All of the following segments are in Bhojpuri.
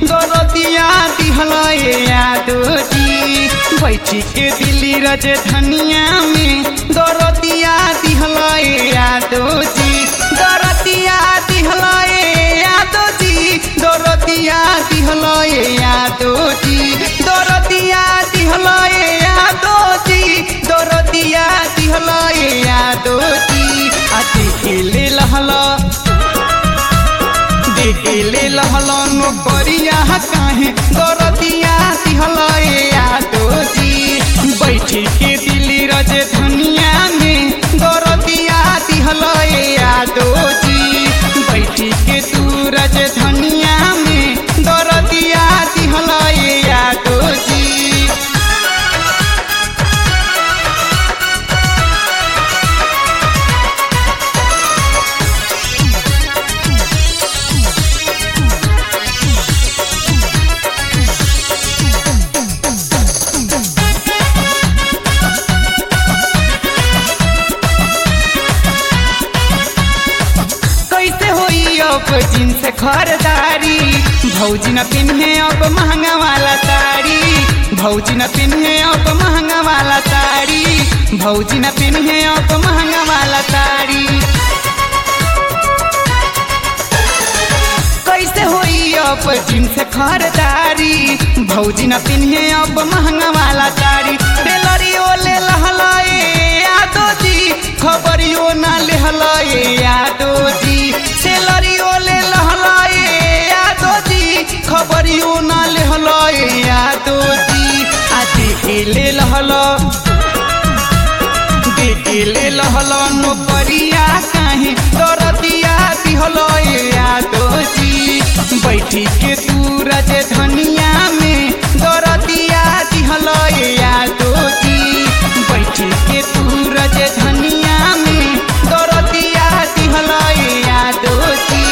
दरदिया दिहलए यादो जी बैठी के दिल्ली राजधानिया में दरदिया दिहलए यादो जी दरदिया दिहलए यादो जी दरदिया दिहलए यादो जी दरदिया दिहलए यादो जी दरदिया दिहलए यादो जी अति खेले लहला देखेले लहला नौकरिया काहे दरदिया दिहलए यादो जी बैठी के दिल्ली राजधानिया में दरदिया दिहलए यादो जी बैठी के तू राजधानिया में दरदिया दिहलए यादो जी कैसे होई अब जींस खरदारी भौजी न पिन्हे अब महंगा वाला साड़ी भौजी न पिन्हे अब महंगा वाला साड़ी भौजी न पिन्हे अब महंगा वाला साड़ी कैसे होई अब जींस खरदारी भौजी न पिन्हे अब महंगा वाला साड़ी टेलरियो ले लहलाए यादो जी खबरियो ना ले हलाए यादो जी सेलरियो ले लहलाए यादो जी खबरियो ना ले हलाए यादो जी आज ले लहला देखेले लहला नौकरिया काहे दरदिया दिहलो यादो जी बैठी के तू राजधानिया में दरदिया दिहलो यादो जी बैठी के तू राजधानिया में दरदिया दिहलो यादो जी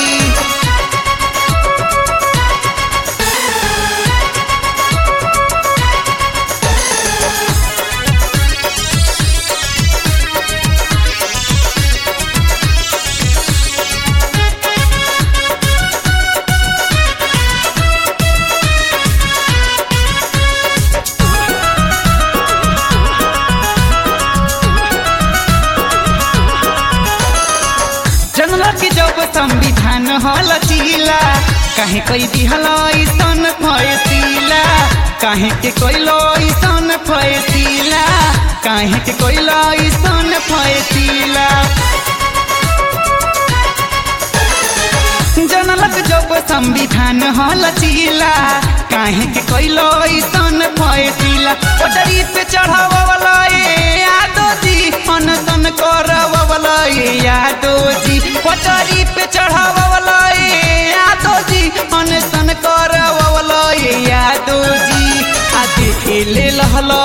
जनला के जब संविधान हल चीला काहे कोई दिहल ऐसन फैसिला काहे के कोइलो ऐसन फैसिला काहे के कोइलो ऐसन फैसिला जनलक जब संविधान हल चीला काहे के कोइलो ऐसन फैसिला पटरी पे चढ़ावला ए यादो जी अनसन करवला ए यादो जी पटरी पे चढ़ावला ए यादो जी अनसन करवला ए यादो जी आ देखेले लहला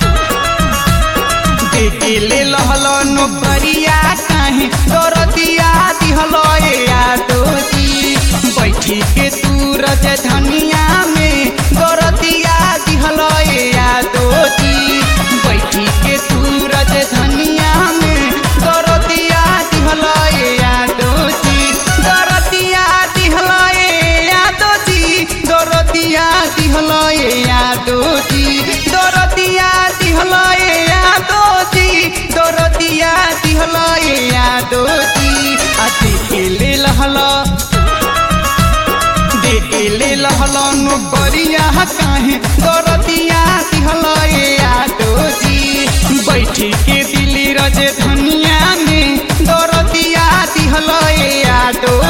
देखेले लहला नौकरिया काहे दरदिया दिहलो ए यादो जी बैठी के तू राजधानिया में दरदिया दिहलो ए यादो जी बैठी के तू राजधानिया में दरदिया दिहलो ए यादो जी दरदिया दिहलो ए यादो जी दरदिया दिहलो ए यादो जी दरदिया दिहलो ए यादो जी दरदिया दिहलो ए यादो जी अति खेले लहला देखेले लहला नौकरिया काहे दरदिया दिहलो ए यादो जी बैठी के दिल्ली राजधानिया में दरदिया दिहलो ए यादो